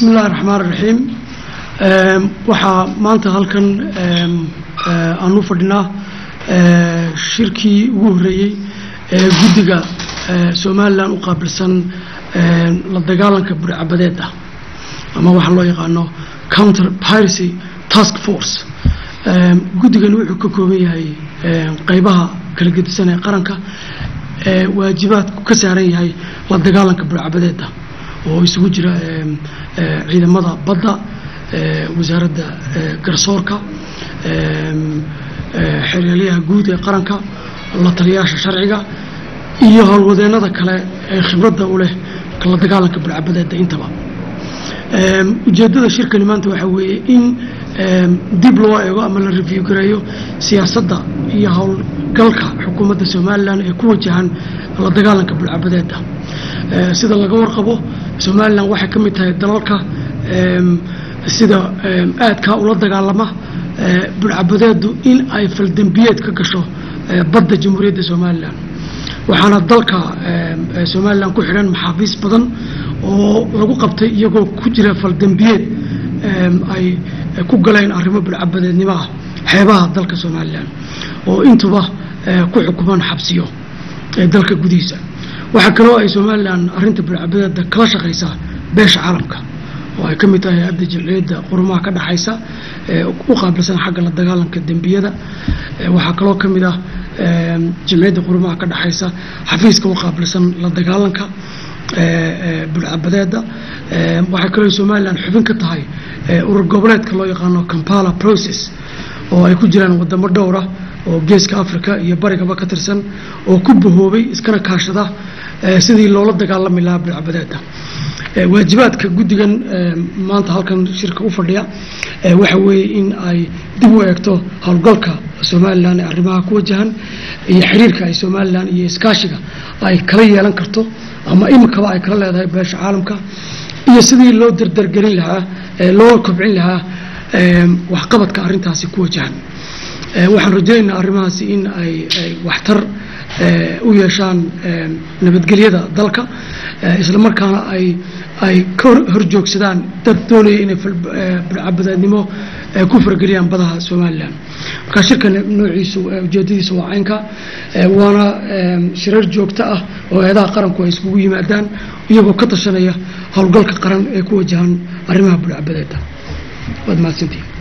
bismi illahi raxmaan raxiim waxaa maanta halkan aan u fadhinaa shirkii ugu horreeyey ee guddiga somalilan u qaabilsan la dagaalanka burcabadeeda ama waxaa loo yaqaano counter piracy task force guddigani wuxuu ka kooban yahay qeybaha kala gedisan ee qaranka ee waajibaadku ka saaran yahay la dagaalanka burcabadeeda oo isugu jira ciidamada badda wasaaradda garsoorka xeeryaelyaha guud ee qaranka la taliyayaasha sharciga iyo howlwadeennada kale ee khibradda u leh la dagaalanka burcabadeeda intaba ujeeddada shirkani maanta waxaa weeye in dib loo eego ama la review gareeyo siyaasadda iyo howlgalka xukuumadda somalilan ee ku wajahan la dagaalanka burcabadeeda sida laga warqabo somalilan waxay ka mid tahay dalalka sida aadkaa ula dagaalama burcabadeedu in ay faldembiyeed ka gasho badda jamhuuriyadda somalilan waxaana dalka somalilan ku xidhan maxaabiis badan oo lagu qabtay iyagoo ku jira faldembiyeed ay ku galeen arrimo burcabadeednimo ah xeebaha dalka somalilan oo intuba ku xukuman xabsiyo ee dalka gudihiisa waxaa kaloo ay somalilan arrinta burcabadeeda kala shaqaysaa beesha caalamka oo ay ka mid tahay hay-adda jimciyadda qurumaha ka dhexaysa ee u qaabilsan xagga la dagaalanka dembiyada waxaa kaloo ka mid ah jimciyadda qurumaha ka dhexaysa xafiiska u qaabilsan la dagaalanka burcabadeeda waxay kaloo somalilan xubin ka tahay urur goboleedka loo yaqaano kampala process oo ay ku jiraan wadamo dhowra oo geeska africa iyo barigaba ka tirsan oo ku bahoobay iskana kaashada sidii loola dagaalami lahaa burcabadeeda waajibaadka guddigan maanta halkan shirka u fadhiya waxa weeye in ay dib u eegto howlgalka somalilan ee arrimaha ku wajahan iyo xiriirka ay somalilan iyo iskaashiga ay kala yeelan karto ama imikaba ay kala leedahay beesha caalamka iyo sidii loo dardargelin lahaa loo kobcin lahaa waxqabadka arrintaasi ku wajahan waxaan rajaynaynaa arrimahaasi in ay waxtar u yeeshaan nabadgelyada dalka isla markaana ay ay ka horjoogsadaan dad doonaya inay burcabadeednimo ku fargeliyaan badaha somalilan markaa shirkan noociisu ujeedadiisa waa caynka waana shirar joogto ah oo eedaha qaranku ay iskugu yimaadaan iyagoo ka tashanaya howlgalka qaran ee ku wajahan arrimaha burcabadeeda waad mahadsantihin